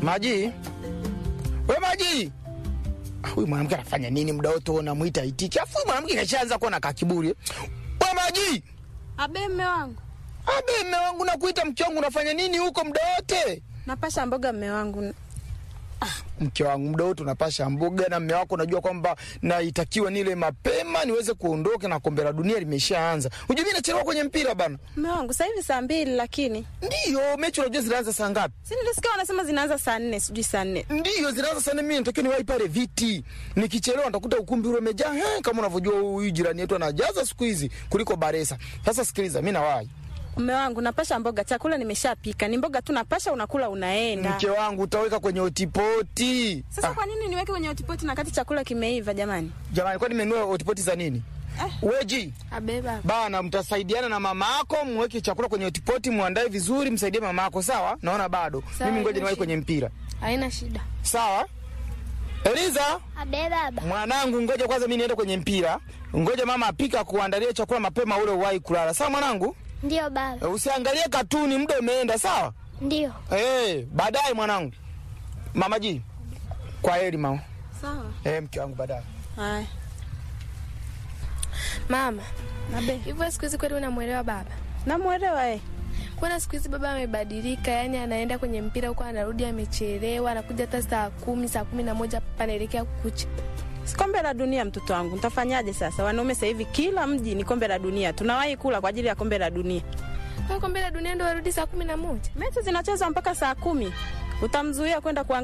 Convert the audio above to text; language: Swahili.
Maji, we Maji. Ah, Huyu mwanamke anafanya nini muda wote unamwita itiki? Afu huyu mwanamke kashaanza kuwa na kakiburi. We Maji, Abe mme wangu, abe mme wangu nakuita mke wangu, unafanya nini huko muda wote? napasha mboga mme wangu. Mke wangu muda wote unapasha mboga na mme wako unajua kwamba naitakiwa nile mapema niweze kuondoka na kombe la dunia limeshaanza. Unajua mimi nachelewa kwenye mpira bana. Mme wangu sasa hivi saa mbili, lakini Ndiyo, mechi unajua zinaanza saa ngapi? si nilisikia wanasema zinaanza saa nne, sijui saa nne. Ndiyo, zinaanza sana. Mimi natakiwa niwahi pale viti, nikichelewa nitakuta ukumbi ule umejaa. He, kama unavyojua huyu jirani yetu anajaza siku hizi kuliko Baresa. Sasa sikiliza, mimi nawahi. Mme wangu, napasha mboga, chakula nimeshapika, ni mboga tu napasha, unakula unaenda. Mke wangu utaweka kwenye otipoti. Sasa kwa nini niweke kwenye hotipoti na kati chakula kimeiva? Jamani, Jamani, kwani nimenunua otipoti za nini? Weji abe baba, bana, mtasaidiana na mama yako, mweke chakula kwenye otipoti, muandae vizuri, msaidie mama yako. Sawa, naona bado. Sawa, Mimi ngoja haina niwahi shida. kwenye mpira. Haina shida. Sawa. Eliza, Abe baba. mwanangu, ngoja kwanza mimi niende kwenye mpira. Ngoja mama apika kuandalia chakula mapema, ule uwahi kulala. Sawa mwanangu. Ndio baba. Usiangalie katuni, muda umeenda. Sawa Ndio. eh, baadaye mwanangu. Mama ji, kwa heri mama. sawa. Eh, mke wangu, baadaye. Haya, Mama, abe, hivyo siku hizi kweli unamwelewa baba? namwelewa eh. Mbona siku hizi baba amebadilika? Yani anaenda kwenye mpira huko, anarudi amechelewa, anakuja hata saa kumi, saa kumi na moja panaelekea kukucha. Si kombe la dunia mtoto wangu, nitafanyaje sasa? Wanaume sasa hivi kila mji ni kombe la dunia, tunawahi kula kwa ajili ya kombe la dunia. Kwa kombe la dunia ndo warudi saa kumi na moja. Mechi zinachezwa mpaka saa kumi, utamzuia kwenda kuangalia